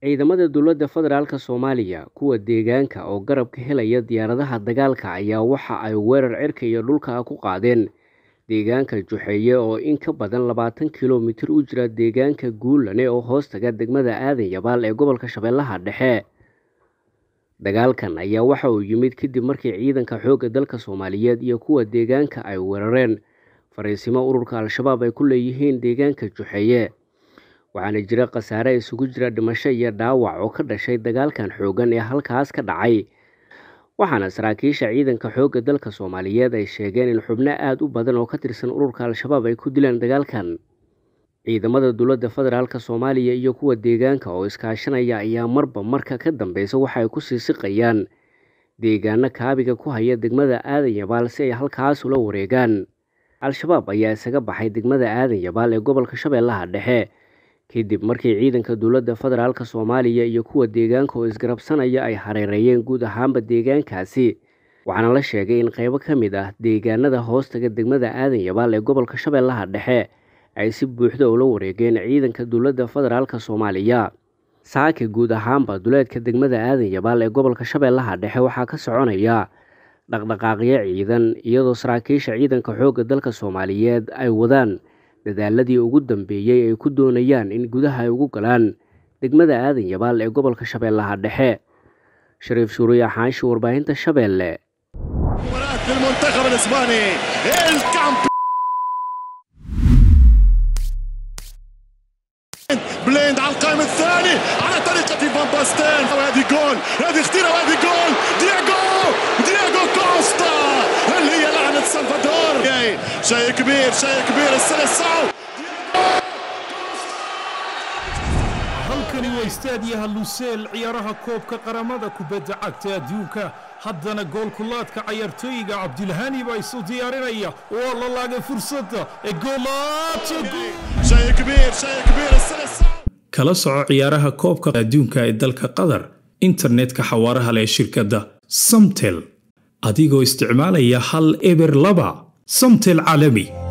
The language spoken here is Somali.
ciidamada dowladda federaalk soomaaliya kuwa deegaanka oo garab ka helaya diyaaradaha dagaalka ayaa waxa ay weerar cirka iyo dhulka ku qaadeen deegaanka juxeeye oo in ka badan labaatan kilomitir u jira deegaanka guulane oo hoostaga degmada aadan yabaal ee gobolka shabeellaha dhexe dagaalkan ayaa waxa uu yimid kadib markii ciidanka xoogga dalka soomaaliyeed iyo kuwa deegaanka ay weerareen fariisimo ururka al-shabaab ay ku leeyihiin deegaanka juxeeye waxaana jira khasaare isugu jira dhimasho iyo dhaawac oo ka dhashay dagaalkan xoogan ee halkaas ka dhacay waxaana saraakiisha ciidanka xoogga dalka soomaaliyeed ay sheegeen in xubno aada u badan oo ka tirsan ururka al-shabaab ay ku dileen dagaalkan ciidamada dowladda federaalk soomaaliya iyo kuwa deegaanka oo iskaashanaya ayaa marba marka ka dambeysa waxay kusii siqayaan deegaano kaabiga ku haya degmada aadan yabaal si ay halkaas ula wareegaan al-shabaab ayaa isaga baxay degmada aadan yabaal ee gobolka shabeellaha dhexe kadib markii ciidanka dowladda federaalk soomaaliya iyo kuwa deegaanka oo isgarabsanaya ay hareereeyeen guud ahaanba deegaankaasi waxaana la sheegay in qeybo ka mid ah deegaanada hoostaga degmada aadan yabaal ee gobolka shabeellaha dhexe ay si buuxda ula wareegeen ciidanka dowladda federaalk soomaaliya saaka guud ahaanba duleedka degmada aadan yabaal ee gobolka shabeellaha dhexe waxaa ka soconaya dhaqdhaqaaqyo ciidan iyadoo saraakiisha ciidanka xoogga dalka soomaaliyeed ay wadaan dadaaladii ugu dambeeyey ay ku doonayaan in gudaha ay ugu galaan degmada aadan yabaal ee gobolka shabeellaha dhexe shariif shuuriya xaashi warbaahinta shabeelle بليند على القائم الثاني على طريقة فان باستين وهذه جول هذه خطيرة وهذه جول دياغو دياغو كوستا هل هي لعنة سلفادور شيء كبير شيء كبير السلسعو halkani waa istaadiyaha luseel ciyaaraha koobka qaramada kubadda cagta adduunka haddana goolkulaadka cayaartooyiga cabdilhani baa isu diyaarinaya waa la laagay fursadda ee kala soco ciyaaraha koobka adduunka ee dalka qatar internetka xawaaraha leh shirkadda samtel adigoo isticmaalaya hal eber laba samtel caalami